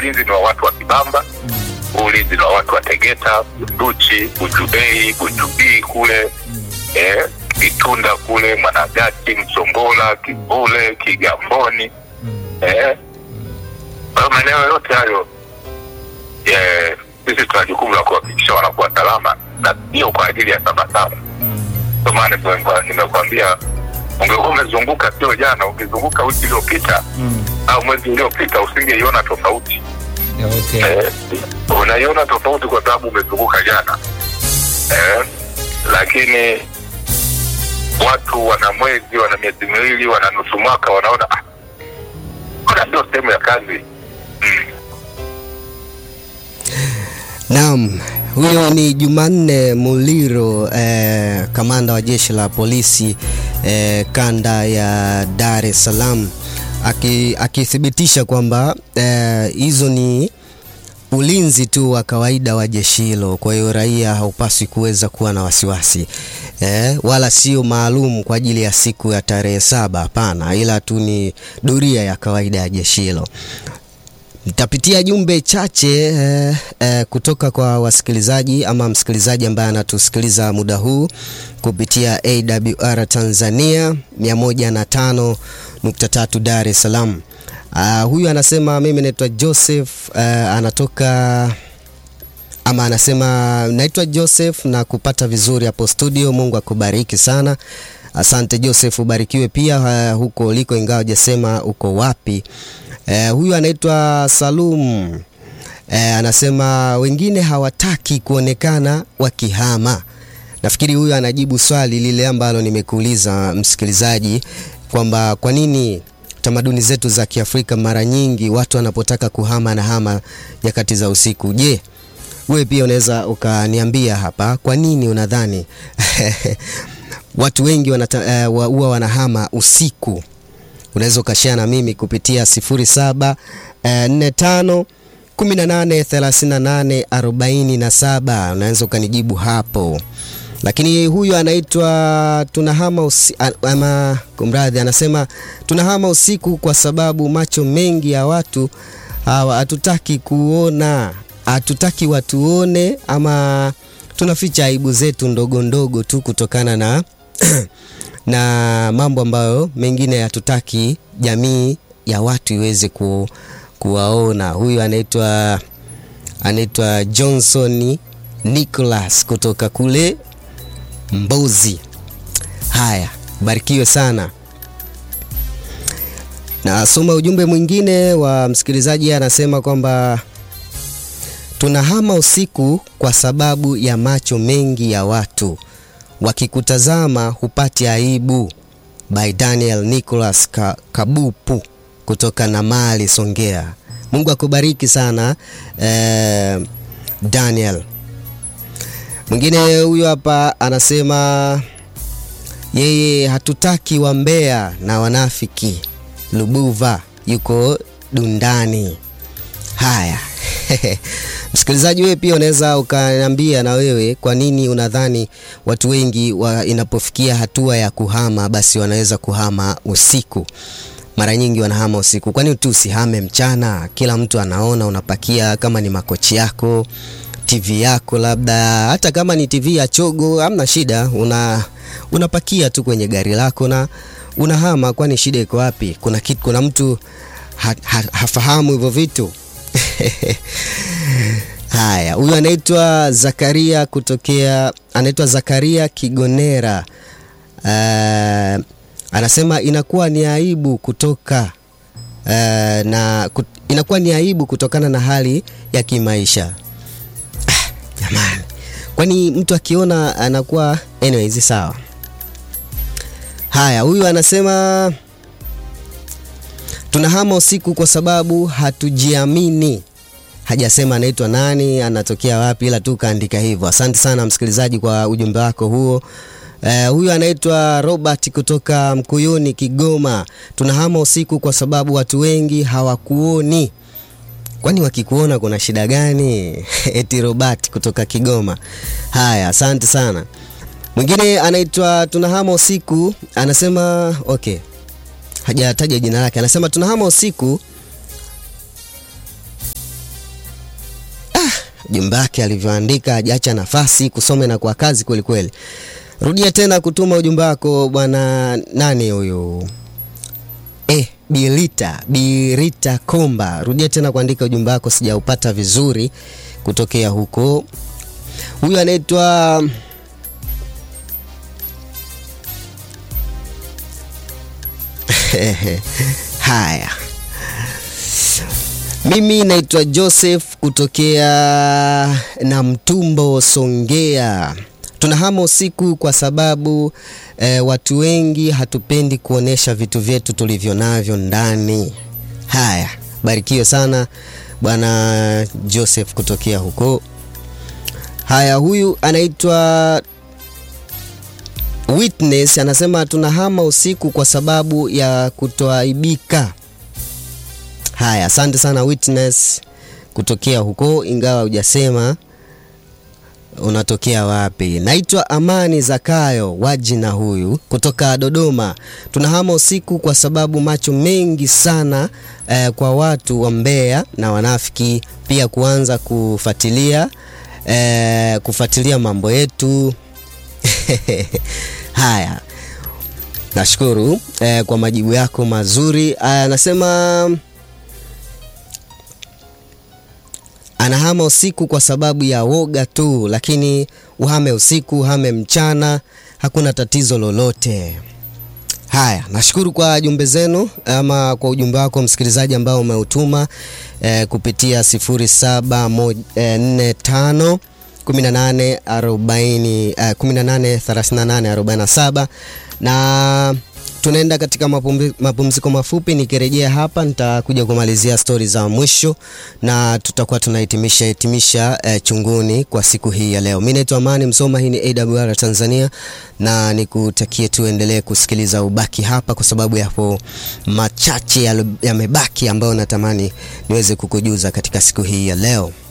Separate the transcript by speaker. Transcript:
Speaker 1: ulinzi ni wa watu wa Kibamba, ulinzi ni wa watu wa Tegeta, Bunduchi, Bujubei, Bujubii kule eh, Kitunda kule, Mwanagati, Msongola, Kivule, Kigamboni eh, kwa hiyo maeneo yote hayo eh, sisi tuna jukumu la kuhakikisha wanakuwa salama na sio kwa ajili ya Sabasaba. Ndio maana nimekwa- nimekwambia ungekuwa umezunguka, sio jana, ukizunguka wiki iliyopita au mwezi uliopita usingeiona tofauti.
Speaker 2: Okay.
Speaker 1: Eh, unaiona tofauti kwa sababu umezunguka jana eh, lakini watu wana mwezi wana miezi miwili wana nusu mwaka wanaona ah, mbona sio sehemu ya kazi mm.
Speaker 3: Naam, huyo ni Jumanne Muliro eh, kamanda wa jeshi la polisi eh, kanda ya Dar es Salaam aki- akithibitisha kwamba eh, hizo ni ulinzi tu wa kawaida wa jeshi hilo. Kwa hiyo raia haupaswi kuweza kuwa na wasiwasi eh, wala sio maalum kwa ajili ya siku ya tarehe saba. Hapana, ila tu ni doria ya kawaida ya jeshi hilo. Nitapitia jumbe chache eh, eh, kutoka kwa wasikilizaji ama msikilizaji ambaye anatusikiliza muda huu kupitia AWR Tanzania 105.3 Dar es Salaam. Uh, huyu anasema mimi naitwa Joseph uh, anatoka ama anasema naitwa Joseph na kupata vizuri hapo studio. Mungu akubariki sana. Asante Joseph, ubarikiwe pia uh, huko uliko, ingawa hajasema uko wapi. Uh, huyu anaitwa Salum uh, anasema wengine hawataki kuonekana wakihama. Nafikiri huyu anajibu swali lile ambalo nimekuuliza msikilizaji, kwamba kwa nini tamaduni zetu za Kiafrika mara nyingi watu wanapotaka kuhama na hama nyakati za usiku. Je, wewe pia unaweza ukaniambia hapa, kwa nini unadhani watu wengi wanata- eh, wa- huwa wanahama usiku? Unaweza ukashare na mimi kupitia 07 eh, 45 18 38 47. Unaweza ukanijibu hapo lakini huyu anaitwa tunahama usi, a- ama kumradhi, anasema tunahama usiku kwa sababu macho mengi ya watu hawa hatutaki kuona, hatutaki watuone, ama tunaficha aibu zetu ndogo ndogo tu kutokana na na mambo ambayo mengine hatutaki jamii ya watu iweze ku, kuwaona. Huyu anaitwa anaitwa Johnson Nicholas kutoka kule Mbozi. Haya, barikiwe sana. Nasoma ujumbe mwingine wa msikilizaji, anasema kwamba tunahama usiku kwa sababu ya macho mengi ya watu, wakikutazama hupati aibu. By Daniel Nicholas Ka Kabupu kutoka Namali, Songea. Mungu akubariki sana eh, Daniel. Mwingine huyo hapa anasema yeye hatutaki wambea na wanafiki. Lubuva yuko Dundani. Haya, msikilizaji, wewe pia unaweza ukaniambia na wewe, kwa nini unadhani watu wengi wa, inapofikia hatua ya kuhama basi wanaweza kuhama usiku? Mara nyingi wanahama usiku. Kwani tu usihame mchana? Kila mtu anaona unapakia, kama ni makochi yako TV yako labda hata kama ni TV ya chogo, hamna shida, una unapakia tu kwenye gari lako na unahama. Kwani shida iko wapi? Kuna kitu, kuna mtu ha, ha, hafahamu hivyo vitu haya. Huyu anaitwa Zakaria kutokea, anaitwa Zakaria Kigonera. Uh, anasema inakuwa ni aibu kutoka uh, na kut, inakuwa ni aibu kutokana na hali ya kimaisha jamani kwani mtu akiona anakuwa anyways sawa haya huyu anasema tunahama usiku kwa sababu hatujiamini hajasema anaitwa nani anatokea wapi ila tu kaandika hivyo asante sana msikilizaji kwa ujumbe wako huo Uh, huyu anaitwa Robert kutoka Mkuyuni Kigoma. Tunahama usiku kwa sababu watu wengi hawakuoni kwani wakikuona kuna shida gani? Eti Robert kutoka Kigoma. Haya, asante sana. Mwingine anaitwa tunahama usiku, anasema okay, hajataja jina lake, anasema tunahama usiku ujumbe wake alivyoandika, hajaacha nafasi kusome na kwa kazi kweli kweli. Rudia tena kutuma ujumbe wako bwana. Nani huyu? Eh, Birita Birita Komba, rudia tena kuandika ujumbe wako, sijaupata vizuri kutokea huko. Huyu anaitwa haya mimi naitwa Joseph kutokea na Mtumbo, Songea. Tunahama usiku kwa sababu eh, watu wengi hatupendi kuonesha vitu vyetu tulivyo navyo ndani. Haya, barikiwe sana bwana Joseph kutokea huko. Haya, huyu anaitwa Witness anasema tunahama usiku kwa sababu ya kutoaibika. Haya, asante sana Witness kutokea huko, ingawa hujasema unatokea wapi. Naitwa Amani Zakayo Wajina, huyu kutoka Dodoma. Tunahama usiku kwa sababu macho mengi sana eh, kwa watu wa Mbeya na wanafiki pia kuanza kufuatilia eh, kufuatilia mambo yetu haya, nashukuru eh, kwa majibu yako mazuri. Anasema anahama usiku kwa sababu ya woga tu, lakini uhame usiku, uhame mchana, hakuna tatizo lolote. Haya, nashukuru kwa jumbe zenu ama kwa ujumbe wako msikilizaji ambao umeutuma eh, kupitia 0745 18 40 eh, 18 38 47 na tunaenda katika mapumzi, mapumziko mafupi. Nikirejea hapa nitakuja kumalizia stori za mwisho na tutakuwa tunahitimisha hitimisha eh, chunguni kwa siku hii ya leo. Mimi naitwa Amani Msoma, hii ni AWR Tanzania, na nikutakie tuendelee kusikiliza ubaki hapa, kwa sababu yapo machache yamebaki ambayo natamani niweze kukujuza katika siku hii ya leo.